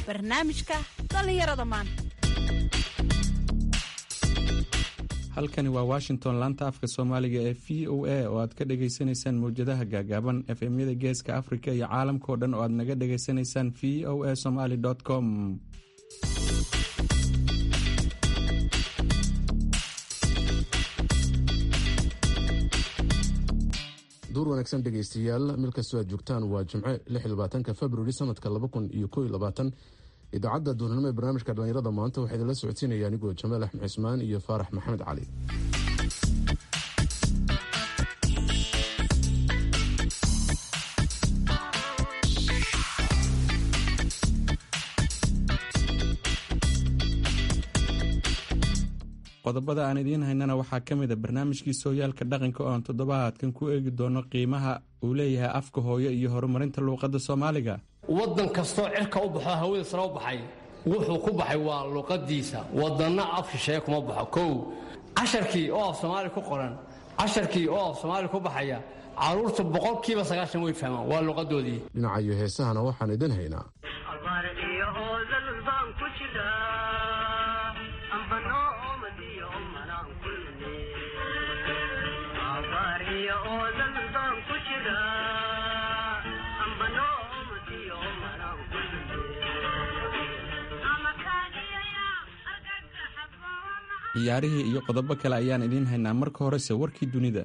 barnaamijka dhallinyarada maanta halkani waa washington laanta afka soomaaliga ee v o a oo aad ka dhagaysanaysaan mawjadaha gaagaaban efmyada geeska afrika iyo caalamkao dhan oo aad naga dhagaysanaysaan v o a somaly com duur wanaagsan dhegaystayaal meel kastoo aad joogtaan waa jimce ka februari sanadka idaacadda duurnimo ee barnaamijka dhallinyarada maanta waxaa idinla socodsiinaya anigoo jamaal axmed cismaan iyo faarax maxamed cali qodobada aan idiin haynana waxaa ka mid a barnaamijkii sooyaalka dhaqanka oo aan toddobaadkan ku eegi doono qiimaha uu leeyahay afka hooyo iyo horumarinta luuqadda soomaaliga waddan kastoo cirka u baxo hawada sare u baxay wuxuu ku baxay waa luqadiisa wadanna af shisheeye kuma baxo kow casharkii oo af soomaali ku qoran casharkii oo af soomaali ku baxaya carruurta boqolkiiba sagaashan way fahmaan waa luqadoodii dhinaca iyo heesahana waxaan idin haynaa ciyaarihii iyo qodobo kale ayaan idiin haynaa marka horese warkii dunida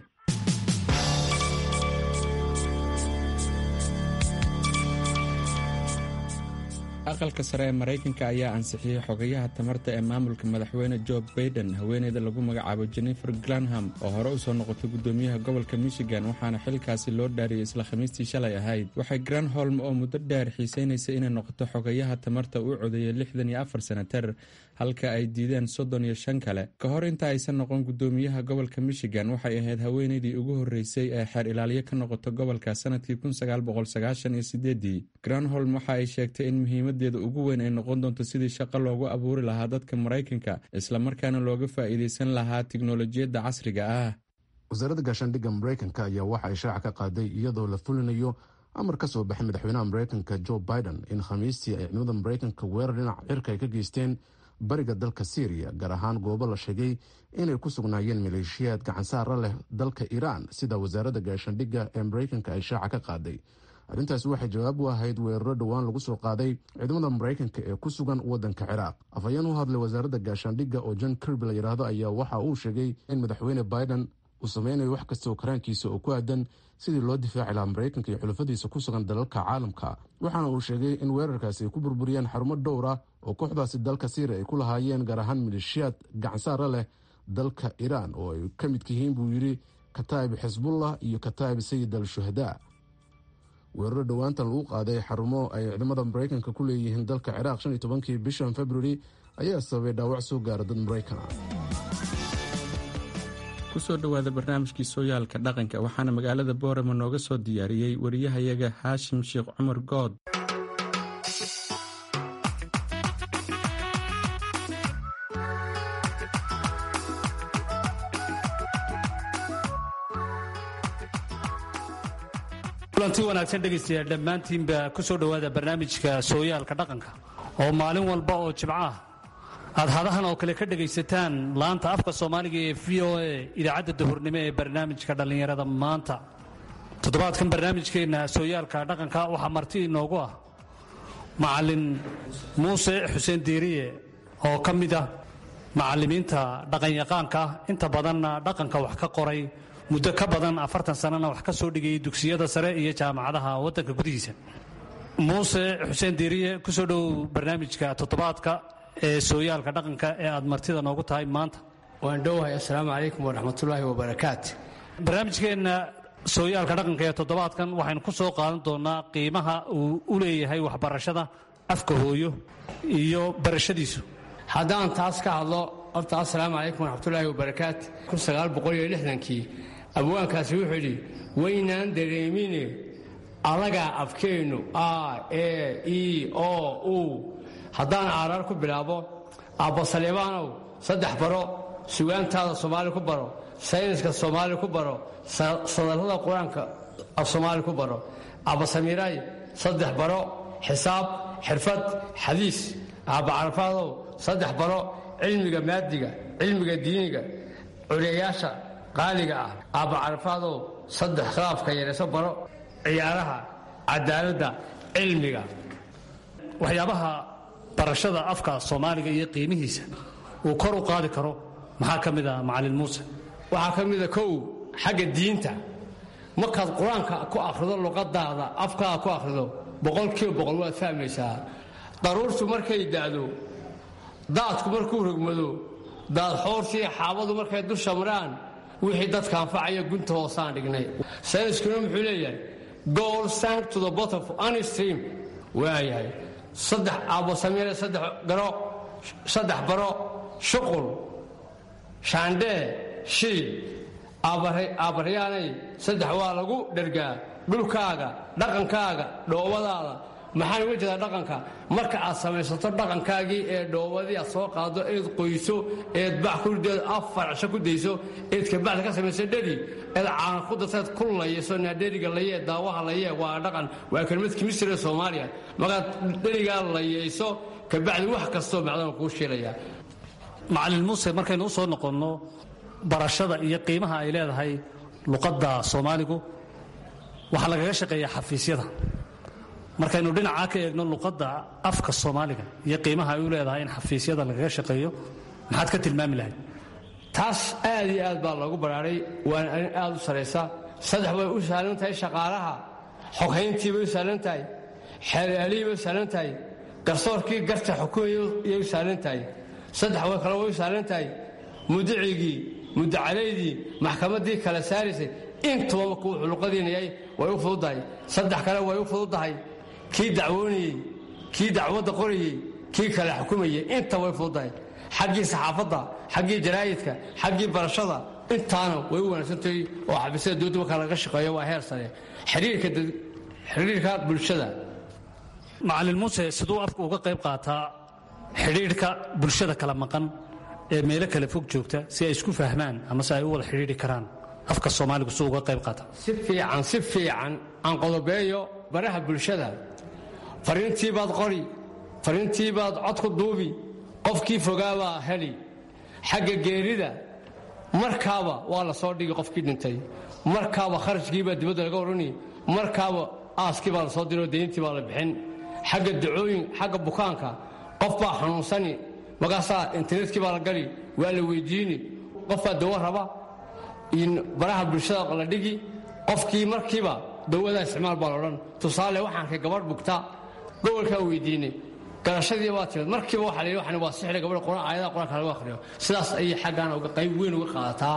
aqalka sare ee maraykanka ayaa ansixiyey xogayaha tamarta ee maamulka madaxweyne jo baiden haweeneyda lagu magacaabo jennifer granham oo hore usoo noqotay gudoomiyaha gobolka michigan waxaana xilkaasi loo dhaariyey isla khamiistii shalay ahayd waxay granholm oo muddo dheer xiiseynaysay inay noqoto xogayaha tamarta uu codeeyey lixdan iyo afar senatar halka ay diideen soddon iyo shan kale ka hor inta aysan noqon gudoomiyaha gobolka michigan waxay ahayd haweeneydii ugu horreysay ee xeer ilaaliyo ka noqoto gobolka sanadkii iyo sideedii granholm waxa ay sheegtay in muhiimadeeda ugu weyn ay noqon doonto sidii shaqo loogu abuuri lahaa dadka maraykanka islamarkaana looga faa'iideysan lahaa tiknolojiyadda casriga ah wasaaradda gaashaandhigga maraykanka ayaa waxa ay shaaca ka qaaday iyadoo la fulinayo amar ka soo baxay madaxweynaha maraykanka jo biden in khamiistii ay ciidamada maraykanka weerar dhinaca cirka ay ka geysteen bariga dalka syriya gaar ahaan goobo la sheegay inay ku sugnaayeen maleeshiyaad gacansaara leh dalka iiraan sida wasaaradda gaashaandhigga ee maraykanka ay shaaca ka qaaday arrintaasi waxay jawaab u ahayd weeraro dhowaan lagu soo qaaday ciidamada maraykanka ee ku sugan waddanka ciraaq afhayeen u hadlay wasaaradda gaashaandhigga oo john kirby la yidhaahdo ayaa waxa uu sheegay in madaxweyne biden uu sameynayo wax kasta oo karaankiisa oo ku aadan sidii loo difaaci lahaa maraykanka iyo xulafadiisa ku sugan dalalka caalamka waxaana uu sheegay in weerarkaasi ay ku burburiyeen xarumo dhowr ah oo kooxdaasi dalka syria ay ku lahaayeen gaar ahaan maleeshiyaad gacansaara leh dalka iiraan oo ay ka midka yihiin buu yidhi kataa'ib xisbullah iyo kataa'ib sayid al shuhadaa weeraro dhowaantan lagu qaaday xarumo ay ciidamada maraykanka ku leeyihiin dalka ciraaq shan iyo tobankii bishan februari ayaa sababay dhaawac soo gaara dad maraykan ah kusoo dhowaada barnaamijkii sooyaalka dhaqanka waxaana magaalada boorama nooga soo diyaariyey wariyahayaga haashim sheekh cumar good kulanti wanaagsan dhegaystayaal dhammaantiinba ku soo dhowaada barnaamijka sooyaalka dhaqanka oo maalin walba oo jimco ah aad hadahan oo kale ka dhegaysataan laanta afka soomaaliga ee v o a idaacadda dahurnimo ee barnaamijka dhallinyarada maanta toddobaadkan barnaamijkeenna sooyaalka dhaqanka waxaa marti inoogu ah macalin muuse xuseen diiriye oo ka mid ah macallimiinta dhaqanyaqaanka ah inta badanna dhaqanka wax ka qoray muddo ka badan afartan sanana wax ka soo dhigayay dugsiyada sare iyo jaamacadaha waddanka gudihiisa muuse xuseen diiriye ku soo dhow barnaamijka toddobaadka ee sooyaalka dhaqanka ee aad martida noogu tahay maanta waan dhowahay assalaamu calaykum waraxmatullaahi wabarakaatu barnaamijkeenna sooyaalka dhaqanka ee toddobaadkan waxaynu ku soo qaadan doonaa qiimaha uu u leeyahay waxbarashada afka hooyo iyo barashadiisu haddaan taas ka hadlo horta assalaamu calaykum waraxmatullaahi wabarakaatu kii abwaankaasi wuxuu yidhi waynaan dareemine adagaa afkeennu a e i o u haddaan aaraar ku bilaabo aabba saliibaanow saddex baro sugaantaada soomaali ku baro sayniska soomaali ku baro sadallada qur-aanka af soomaali ku baro aabba samiiraay saddex baro xisaab xirfad xadiis aabba carafaadow saddex baro cilmiga maadiga cilmiga diiniga culiyayaasha qaaliga ah aabba carafaadow saddex khilaafka yareeso baro ciyaaraha cadaaladda cilmiga waxyaabaha barashada afka soomaaliga iyo qiimihiisa uu kor u qaadi karo maxaa ka mid ah macalin muuse waxaa ka mida kow xagga diinta markaad qur-aanka ku akhrido luqadaada afkaada ku akhrido boqolkiiba boqol waad fahmaysaa daruurtu markay da'do daadku markuu rogmado daadxoorsiiyo xaabadu markay dusha maraan wixii dadka anfacaya gunta hoosaan dhignay sayniskuna muxuu leeyahay goal sank to the bottom of any stream waayahay saddex aabbo sameyle saddex garo saddex baro shuqul shaandhee shiil aabbaryaanay saddex waa lagu dhergaa dhulkaaga dhaqankaaga dhoobadaada maxaan uga jeedaa dhaqanka marka aad samaysato dhaqankaagii ee dhoobadii aad soo qaado eed qoyso eed bax kudeed afar cisho ku dayso eed kabacdi ka samayso dheri eed caana ku darteed ku layayso naadheriga layee daawaha layee waa dhaqan waa kelmad kimistri soomaaliya markaad dherigaa layayso kabacdi wax kastoo macdana kuu shiilaya macalin muuse markaynu u soo noqonno barashada iyo qiimaha ay leedahay luqadda soomaaligu waxaa lagaga shaqeeyaa xafiisyada markaynu dhinacaa ka eegno luqadda afka soomaaliga iyo qiimaha ay u leedahay in xafiisyada lagaga shaqeeyo maxaad ka tilmaami lahayd taas aad iyo aad baa loogu baraaray waana arrin aad u saraysa saddex way u sahlan tahay shaqaalaha xoghayntii bay u sahlan tahay xeelaalihii bay u sahlan tahay garsoorkii garta xukumayay u sahlan tahay saddex way kale way u sahlan tahay mudicigii mudacalaydii maxkamaddii kala saaraysay intuba marku wuxuu luqadiina yahay way u fududahay saddex kale way u fududahay kii dacwoonayey kii dacwadda qorayey kii kale xukumayey inta way fududahay xaggii saxaafadda xaggii jaraa'idka xaggii barashada intaana way u wanaagsantahay oo xabiisyada dowladda markaa laga shaqeeyo waa heer sare xidhiirka bulshada macalin muuse siduu afka uga qayb qaataa xidhiidhka bulshada kala maqan ee meelo kale fog joogta si ay isku fahmaan ama si ay u wada xidhiidhi karaan afka soomaaligu siduu uga qayb qaata si fiican si fiican aan qodobeeyo baraha bulshada fariintii baad qori fariintii baad cod ku duubi qofkii fogaabaa heli xagga geerida markaaba waa la soo dhigi qofkii dhintay markaaba kharashkiibaa dibadda laga odhani markaaba aaskii baa la soo diroo dayntii baa la bixin xagga dacooyin xagga bukaanka qof baa xanuunsani markaasaa internetkii baa la gali waa la weydiini qofbaa dawo raba baraha bulshada la dhigi qofkii markiiba dawadaa isticmaal baa laodhan tusaale waxaan kay gabadh bugta gobolkaa weydiinay garashadii baa timid markiiba waxa la waxan waa sixri gabadha quraan aayadaha qur-aanka lagu akhriyo sidaas ayay xaggaan uga qayb weyn uga qaadataa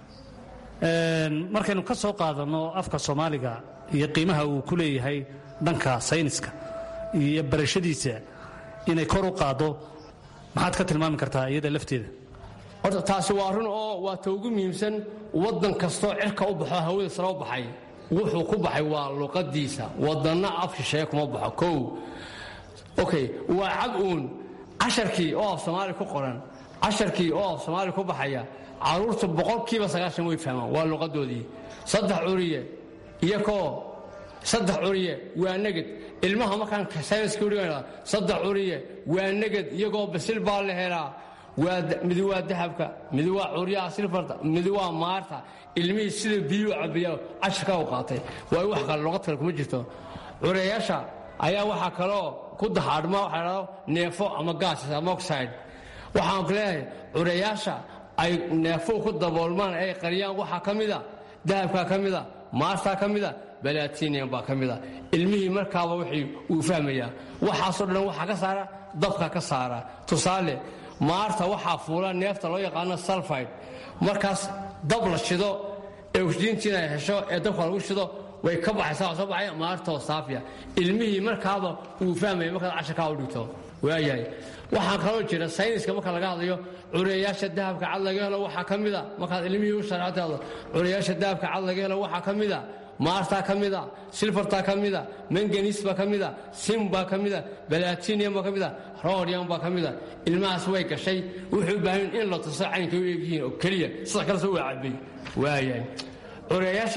markaynu ka soo qaadanno afka soomaaliga iyo qiimaha uu ku leeyahay dhanka sayniska iyo barashadiisa inay kor u qaaddo maxaad ka tilmaami kartaa iyada lafteeda horta taasi waa run oo waa ta ugu muhiimsan waddan kastoo cirka u baxo hawada sare u baxay wuxuu ku baxay waa luqadiisa wadanna af shisheeye kuma baxo kow okay waa cad uun casharkii oo af soomaali ku qoran casharkii oo af soomaali ku baxaya caruurta boqolkiiba sagaashan way fahmaan waa luqadoodii saddex curiye iyakoo saddex curiye waa neged ilmaha markaan sayniska udhiganaa saddex curiye waa neged iyagoo basil baa la helaa midi waa dahabka midi waa curyaha silfarta midi waa maarta ilmihii sida biyuu cabiya casharka u qaatay waa wax kale luqad kale kuma jirto cureyaasha ayaa waxaa kaloo ku dahaadhma waxa dhado neefo ama gases ama oxide waxaan leeyahay cureyaasha ay neefo ku daboolmaan ay qariyaan waxaa ka mida dahabkaa ka mida maartaa ka mida balatinian baa ka mida ilmihii markaaba wixii uu fahmayaa waxaasoo dhan waxaa ka saara dabka ka saara tusaale maarta waxaa fuula neefta loo yaqaano salfide markaas dab la shido ee oxygentina ay hesho ee dabka lagu shido way ka baxaysaa waa soo baxaya maartoo saafiya ilmihii markaaba uu fahmaya markaad casharkaa u dhigto waayahay waxaa kaloo jira sayniska marka laga hadlayo cureyaasha dahabka cad laga helo waxaa ka mida markaad ilmihii u sharcataado cureyaasha dahabka cad laga helo waxaa ka mida maartaa ka mida silfartaa ka mida manganis baa ka mida sim baa ka mida balatinium baa ka mida rodium baa ka mida ilmahaas way gashay wuxuu baahan in la tuso caynka u eegyihiin oo keliya sida kalese waa cabay waayahay cureyaasha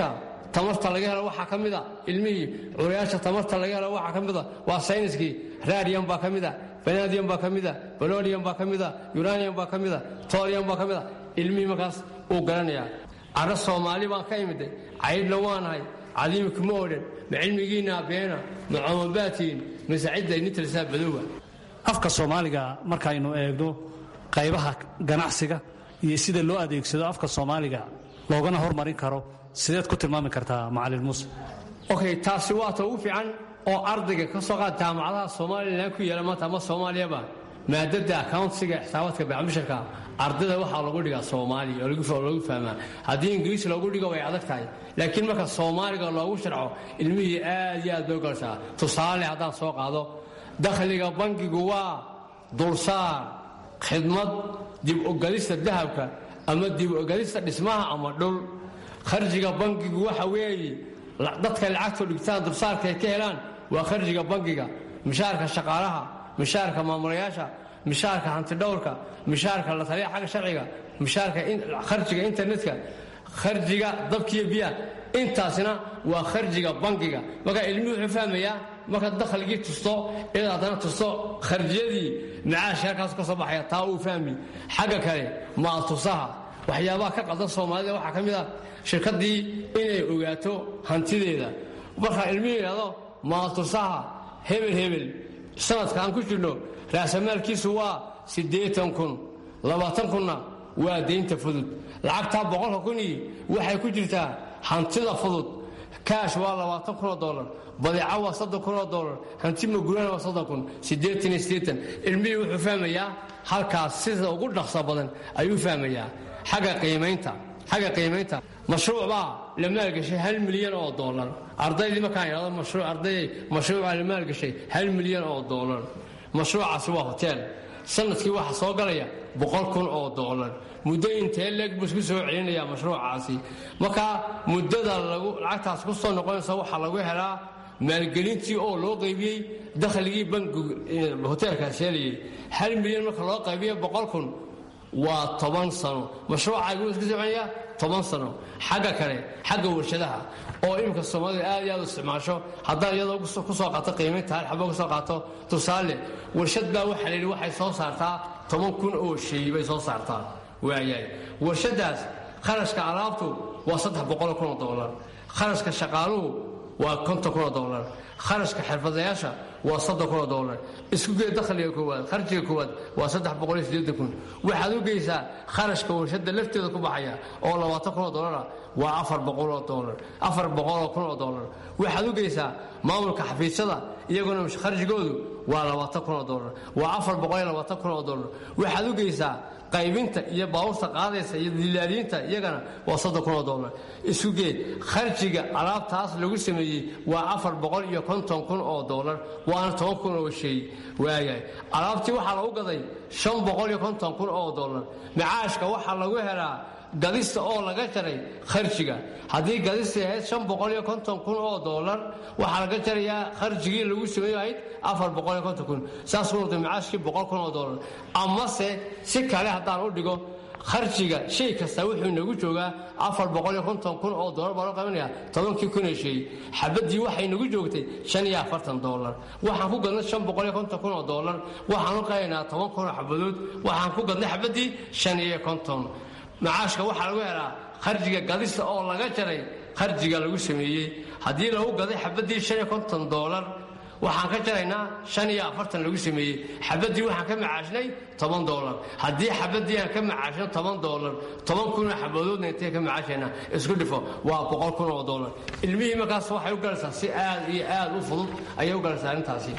tamarta laga helo waxaa ka mida ilmihii curayaasha tamarta laga helo waxaa ka mida waa sayniskii radium baa ka mida vanadium baa ka mida bolonium baa ka mida uranium baa ka mida torium baa ka mida ilmihii markaas uu garanayaa carro soomaali baan ka imiday caydhna waanahay cadiimika ma odhan ma cilmigiinna beena ma coomabaatiin mise cidda nitalsaa badowga afka soomaaliga markaynu eegno qaybaha ganacsiga iyo sida loo adeegsado afka soomaaliga loogana hormarin karo sideed ku tilmaami kartaa macalin muuse okay taasi waa ta ugu fiican oo ardayga ka soo qaad jaamacadaha somalilan ku yaala maanta ama soomaaliyaba maadada accountsiga xisaabaadka bacmisharka ardayda waxaa lagu dhigaa soomaaliya oo lagu fahmaa haddii ingiriis loogu dhigo way adag tahay laakiin marka soomaaliga loogu sharco ilmihii aad iyo aad bay u galsaa tusaale haddaan soo qaado dakhliga bankigu waa dulsaar khidmad dib ugalista dahabka ama dib ugalista dhismaha ama dhul kharjiga bankigu waxa weeye dadka lacagto dhigtaan dulsaarka ay ka helaan waa kharjiga bankiga mishaarka shaqaalaha mishaarka maamulayaasha mishaarka hantidhowrka mishaarka la taliya xagga sharciga mishaarka kharjiga internetka kharjiga dabkiiyo biyaha intaasina waa kharjiga bankiga marka ilmihii wuxuu fahmayaa marka dakhligii tusto inaad haddana tusto kharjiyadii macaashka halkaas ka soo baxaya taa uu fahmi xagga kale maaltusaha waxyaabaha ka qaldan soomaalida waxaa ka mid ah shirkaddii inay ogaato hantideeda markaa ilmihii yidhahdo maaltusaha hebel hebel sanadka aan ku jirno raasamaalkiisu waa siddeetan kun labaatan kunna waa deynta fudud lacagtaa boqolka kunii waxay ku jirtaa hantida fudud kaash waa labaatan kunoo dollar badeeco waa soddon kunoo dollar hanti magurana waa soddon kun siddeetan iyo siddeetan ilmihii wuxuu fahmayaa halkaas sida ugu dhaqso badan ayuu fahmayaa xagga qiimaynta xagga qiimaynta mashruuc baa la maalgashay hal milyan oo dollar ardaydii markaan idhahdo mashruuc ardayday mashruucaa la maalgashay hal milyan oo dollar mashruucaasi waa hotel sanadkii waxaa soo galaya boqol kun oo dollar muddo intee leeg buu isku soo celinaya mashruucaasi marka muddada lacagtaas ku soo noqonaysa waxaa lagu helaa maalgelintii oo loo qaybiyey dakhligii bankiga hoteelkaas helayay hal milyan marka loo qaybiyo boqol kun waa toban sano mashruucaagi wuu isku soo celinayaa toban sano xagga kale xagga warshadaha oo iminka soomaalida aad iyo aad u isticmaasho haddaan iyadoo ku soo qaato qiimaynta hal xabo ka soo qaato tusaale warshad baa waxaa layidhi waxay soo saartaa toban kun oo shay bay soo saartaa waayahay warshadaas kharashka alaabtu waa saddex boqol kun oo dollar kharashka shaqaaluhu waa konton kun oo dollar kharashka xirfadayaasha waa soddon kun oo dollar isku gee dakhliga koowaad kharjiga koowaad waa saddex boqol iyo siddeetan kun waxaad u geysaa kharashka warshadda lafteeda ku baxaya oo labaatan kun oo dollara waa afar boqol oo dollar afar boqol oo kun oo dollar waxaad u geysaa maamulka xafiisyada iyaguna kharjigoodu waa labaatan kun oo dollar waa afar boqol iyo labaatan kun oo dollar waxaad u geysaa qaybinta iyo baabuurta qaadaysa iyo dilaaliinta iyagana waa soddon kun oo dollar isu geed kharjiga alaabtaas lagu sameeyey waa afar boqol iyo konton kun oo dollar waana toban kun oo shay waayahay alaabtii waxaa lagu gaday shan boqol iyo konton kun oo dollar macaashka waxaa lagu helaa gadista oo laga jaray kharjiga haddii gadistii ahayd shan boqol iyo konton kun oo dollar waxaa laga jarayaa kharjigii lagu sameeyo ahayd afar boqol iyo konton kun saas ku noqday macaashkii boqol kun oo dollar amase si kale haddaan u dhigo kharjiga shay kasta wuxuu nagu joogaa afar boqol iyo konton kun oo dollar baa loo qabanaya tobankii kun ee shay xabadii waxay nagu joogtay shan iyo afartan dollar waxaan ku gadnay shan boqol iyo konton kun oo dollar waxaan u qabanaa toban kun oo xabadood waxaan ku gadnay xabadii shan iyo konton macaashka waxaa lagu helaa kharjiga gadista oo laga jaray kharjiga lagu sameeyey haddii lagu gaday xabadii shan iyo konton dollar waxaan ka jaraynaa shan iyo afartan lagu sameeyey xabadii waxaan ka macaashnay toban dollar haddii xabadii aan ka macaashno toban dollar toban kunoo xabadoodna intay ka macaashaynaa isku dhifo waa boqol kun oo dollar ilmihii markaas waxay u galaysaa si aad iyo aad u fudud ayay u galaysaa arrintaasi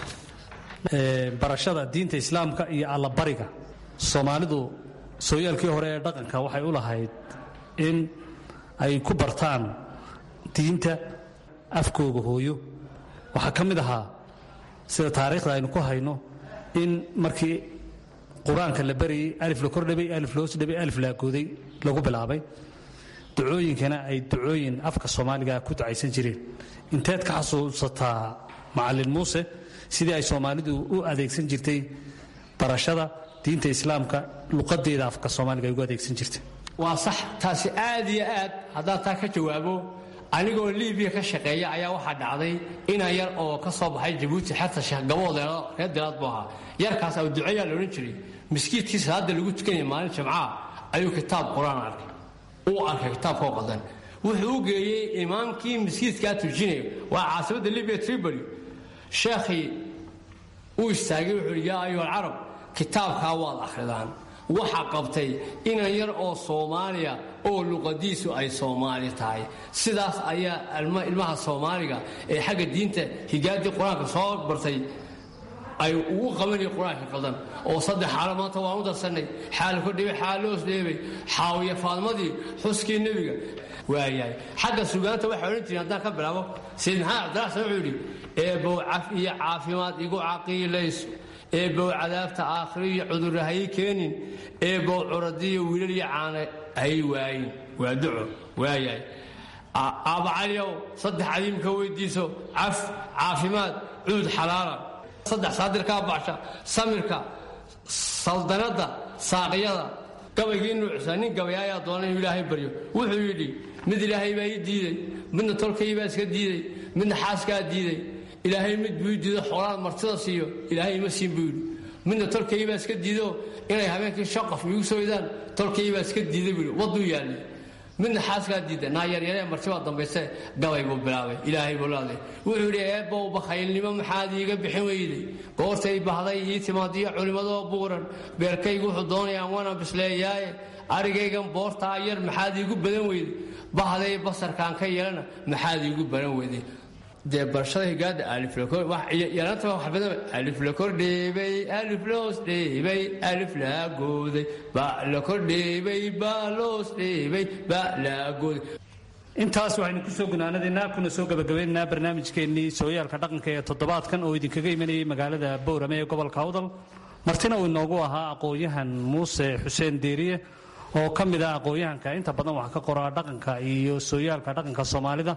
barashada diinta islaamka iyo allabariga soomaalidu sooyaalkii hore ee dhaqanka waxay u lahayd in ay ku bartaan diinta afkooga hooyo waxaa ka mid ahaa sida taariikhda aynu ku hayno in markii qur-aanka la barayay alif la kordhabay alif la hoosdhabay alif la agooday lagu bilaabay ducooyinkana ay ducooyin afka soomaaliga ku ducaysan jireen inteed ka xasuusataa macallin muuse sidii ay soomaalidu u adeegsan jirtay barashada diinta islaamka luqadeeda afka soomaaliga ay ugu adeegsan jirtay waa sax taasi aad iyo aad haddaan taa ka jawaabo anigoo libiya ka shaqeeya ayaa waxaa dhacday inan yar oo ka soo baxay jabuuti xata sheekh gaboodeedo reer dilaad buu ahaa yarkaas oo duceeyaa la odhan jiray miskiidkii salaada lagu tukanaya maalin jamcaha ayuu kitaab qur-aan arkay uu arkay kitaabkoo qadan wuxuu u geeyey imaamkii miskiidkaa tujinaya waa caasimadda libiya triboli sheekhii uu istaagay wuxuu yidhi yaa ayuha alcarab kitaabkaa waad akhridaan waxa qabtay inan yar oo soomaaliya oo luqadiisu ay soomaali tahay sidaas ayaa ilmaha soomaaliga ee xagga diinta higaadii qur-aanka soo bartay ay ugu qabanaya qur-aanka qaldan oo saddex xaalo maanta waan u darsannay xaal kordhibay xaal loos dheebay xaawiya faadmadii xuskii nebiga waayahay xagga sugaanta waxay odhan jireen haddaan ka bilaabo sayid maxamed cabdiraxsan wuxuu yidhi eebow caf iyo caafimaad igu caqiilayso eebow cadaabta aakhiro iyo cudurra hay keenin eebow curadiyo wiilal iyo caana hay waayin waa duco waayahay aaba caliyow saddex cadiimka weydiiso caf caafimaad cuud xalaala saddex saadirkaa baxsha samirka saldanadda saaqiyada gabaygii nuucsa nin gabayaayaa doona inuu ilaahay baryo wuxuu yidhi mid ilaahay baa ii diiday midna tolkay baa iska diiday midna xaaskaa diiday ilaahay mid buu ii diido xoolaad martida siiyo ilaahay ima siin buu yidhi midna tolkay baa iska diido inay habeenkii shaqaf iigu soo idaan tolkay baa iska diiday buu yidhi wadduu yaallay midna xaaskaa diida naayaryaree martibaa dambayse gabay buu bilaabay ilaahay buu laaday wuxuu yidhi eebbow bakhaylnimo maxaad iiga bixin weyday goortay bahday ii timaadiyo culimmadoo buuran beerkaygu wuxuu doonayaa wana bisleeyaaye arigaygan boortaa yar maxaad iigu badan weyday bahday basarkaan ka yeelana maxaad iigu baran weyday dee barashada higaada alifyaraanta waxbadan alif la kordheebay alif loos dheebay alif laa gooday ba la kordheebay ba loos dheebay ba laa gooday intaas waxaynu ku soo gunaanadaynaa kuna soo gabagabaynaynaa barnaamijkeennii sooyaalka dhaqanka ee toddobaadkan oo idinkaga imanayay magaalada bowrame ee gobolka awdal martina uu inoogu ahaa aqoon-yahan muuse xuseen deeriye oo ka mid ah aqoon-yahanka inta badan wax ka qoraa dhaqanka iyo sooyaalka dhaqanka soomaalida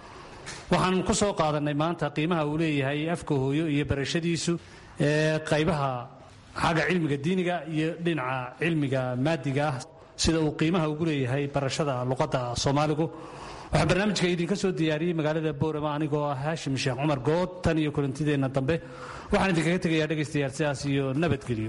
waxaan ku soo qaadanay maanta qiimaha uu leeyahay afka hooyo iyo barashadiisu ee qaybaha xagga cilmiga diiniga iyo dhinaca cilmiga maadiga ah sida uu qiimaha ugu leeyahay barashada luqadda soomaaligu waxaa barnaamijka idinka soo diyaariyey magaalada boorama anigoo ah haashim sheekh cumar good tan iyo kulantideenna dambe waxaan idinkaga tegayaa dhegaystayaal sidaas iyo nabadgelyo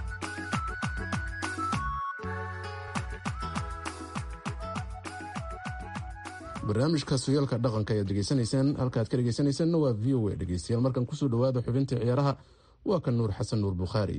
barnaamijka sooyaalka dhaqanka ayaad dhegeysanaysaan halka aad ka dhegeysanaysaanna waa v o a dhegeystayaal markan kusoo dhowaada xubintii ciyaaraha waa kan nuur xasan nuur bukhaari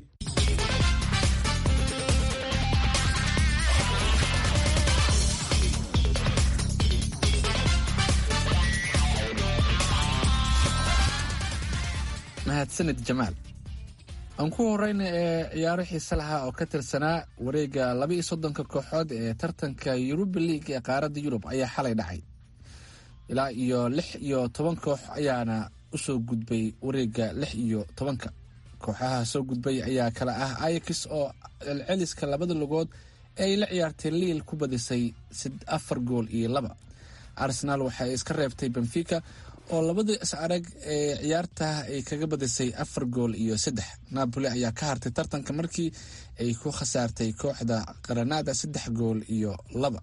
mahadsanid jamaal aan ku horeyna ee ciyaaro xiise lahaa oo ka tirsanaa wareega laba iyo soddonka kooxood ee tartanka yuruba league ee qaaradda yurub ayaa xalay dhacay ilaa iyo lix iyo toban koox ayaana usoo gudbay wareega lix iyo tobanka kooxaha soo gudbay ayaa kala ah ayax oo celceliska labada lugood ee ay la ciyaartay liil ku badisay afar gool iyo laba arsenaal waxay iska reebtay benfica oo labadii is arag ee ciyaarta ay kaga badisay afar gool iyo saddex napoli ayaa ka hartay tartanka markii ay ku khasaartay kooxda qaranada saddex gool iyo laba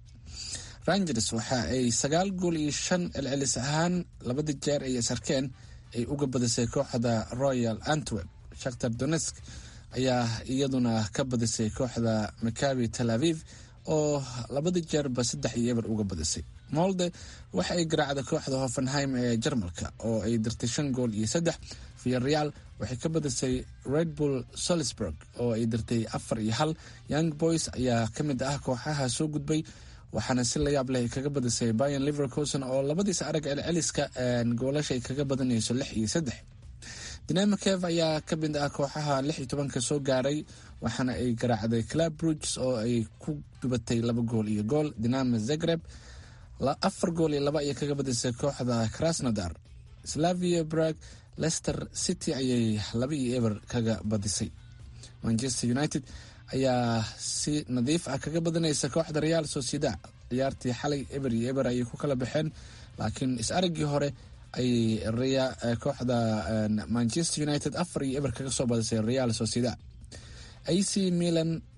rangers waxa ay sagaal gool iyo shan celcelis ahaan labada jeer ay isarkeen ay uga badisay kooxda royal antwerp shaktar donesk ayaa iyaduna ka badisay kooxda makabi tel aviv oo labada jeerba saddex iyo eber uga badisay molde waxa ay garaacday kooxda hoffenheim ee jarmalka oo ay dirtay shan gool iyo saddex viareal waxay ka badisay red bull solisburg oo ay dirtay afar iyo hal young boys ayaa ka mid ah kooxaha soo gudbay waxaana si la yaab leh ay kaga badisay bayan livercoson oo labadiis arag celceliska goolasha ay kaga badanayso lix iyo saddex dinamakev ayaa ka mid ah kooxaha lix iyo tobanka soo gaaray waxaana ay garaacday club bruges oo ay ku dubatay laba gool iyo gool dinamo zagreb afar gool iyo laba ayay kaga badisay kooxda krasnodar slavia brag leicester city ayay laba iyo eber kaga badisay manchester united ayaa si nadiif ah kaga badanaysa kooxda real sociedad ciyaartii xalay eber iyo eber ayay ku kala baxeen laakiin is araggii hore ayay kooxda manchester united afar iyo eber kaga soo badisay real sociedad ac milan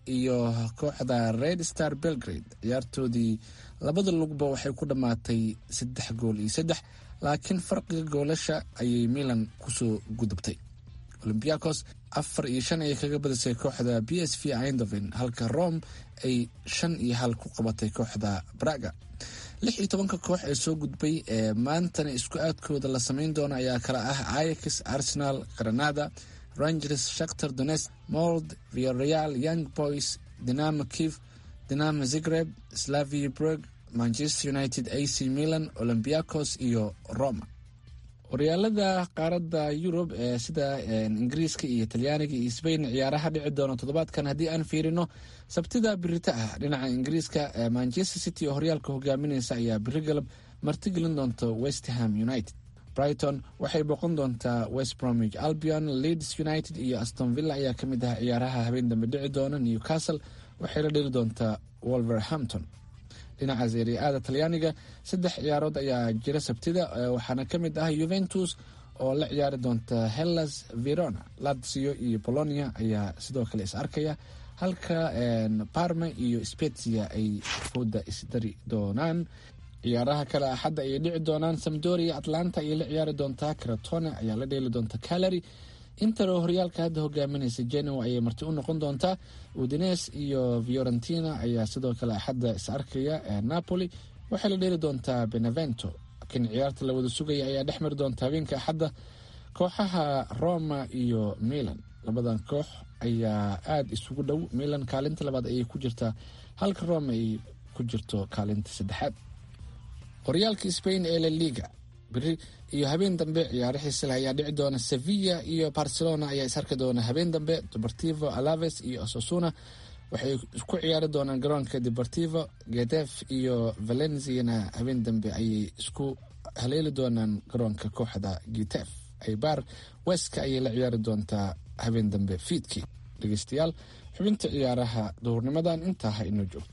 iyo kooxda red star belgrade ciyaartoodii labada lugba waxay ku dhammaatay saddex gool iyo saddex laakiin farqiga goolasha ayay milan kusoo gudubtay olombiakos afar iyo shan ayay kaga badisay kooxda b s v indoven halka rome ay shan iyo hal ku qabatay kooxda braga lix iyo tobanka koox ee soo gudbay ee maantana isku aadkooda la samayn doono ayaa kala ah ayax arsenal granada rangers shaktar donetsk mold viareal young boys dinamo kiv dinamo zigreb slavia brug manchester united ac milan olombiacos iyo roma horyaalada qaaradda yurub ee sida ingiriiska iyo talyaaniga iyo sbain ciyaaraha dhici doona toddobaadkan haddii aan fiirino sabtida birita ah dhinaca ingiriiska manchester city oo horyaalka hogaamineysa ayaa biri galab martigelin doonta westham united brighton waxay boqon doontaa west bromwich albion leeds united iyo aston villa ayaa ka mid ah ciyaaraha habeen dambe dhici doona newcastle waxay la dheli doontaa wolverhampton dhinaca seeriaada talyaaniga saddex ciyaarood ayaa jira sabtida waxaana ka mid ah yuventus oo la ciyaari doonta hellas verona lazio iyo bolonia ayaa sidoo kale is arkaya halka parma iyo spezia ay fooda isdari doonaan ciyaaraha kale axadda ayay dhici doonaan samdoria atlanta ayay la ciyaari doontaa cratone ayaa la dheeli doonta calary inter oo horyaalka hadda hogaaminaysa genoa ayay marti u noqon doontaa udines iyo fiorentina ayaa sidoo kale axadda is arkaya napoli waxay la dheeli doontaa benevento laakiin ciyaarta la wada sugaya ayaa dhex mari doonta habeenka axadda kooxaha roma iyo milan labadan koox ayaa aada isugu dhow milan kaalinta labaad ayay ku jirtaa halka roma ay ku jirto kaalinta saddexaad horyaalka spain ee la liga beri iyo habeen dambe ciyaaro xiisale ayaa dhici doona sevilla iyo barcelona ayaa is arki doona habeen dambe deportivo alaves iyo osasuna waxay ku ciyaari doonaan garoonka deportivo gedef iyo valenciana habeen dambe ayay isku haleeli doonaan garoonka kooxda gitef aybar weska ayay la ciyaari doontaa habeen dambe fiidkii dhegeystayaal xubinta ciyaaraha duhurnimadan intaa ha inoo joogto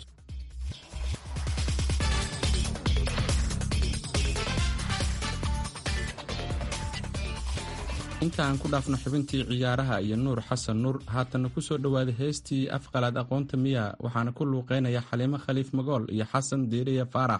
inta aan ku dhaafno xubintii ciyaaraha iyo nuur xasan nuur haatanna ku soo dhowaada heestii afqalaad aqoonta miya waxaana ku luuqeynaya xaliimo khaliif magool iyo xasan diiriya faarax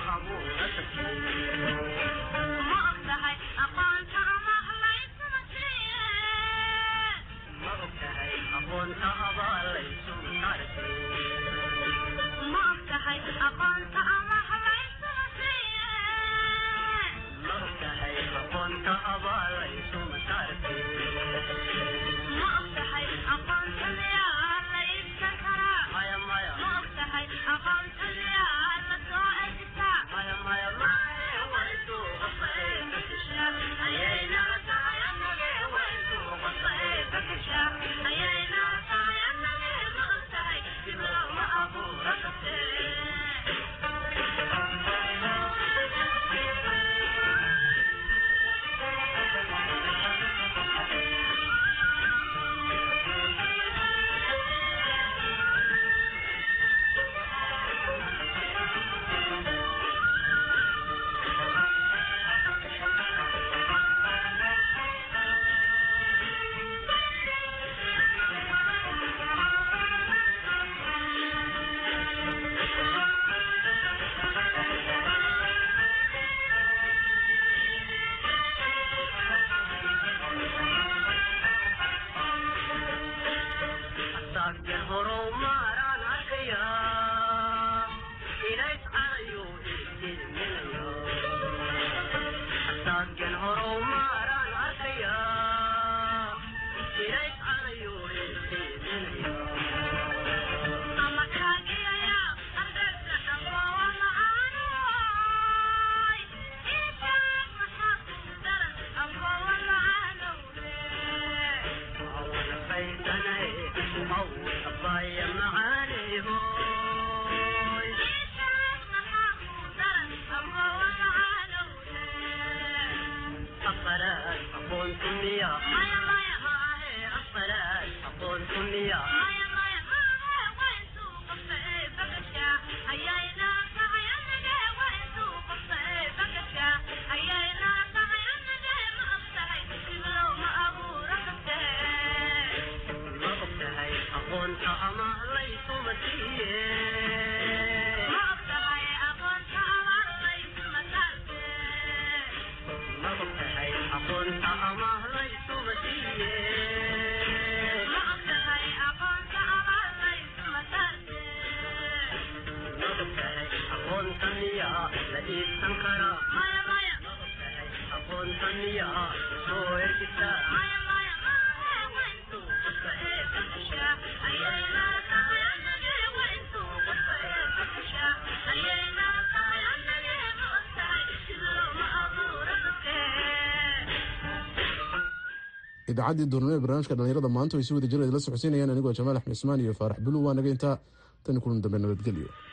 idaacaddii duurnimo ee barnaamijka dhalinyarada maanta way si wada jir la socodsiinayaan anigoo jamaal axmed ismaan iyo faarax bulu waa naga intaa tani kulan dambe nabadgelyo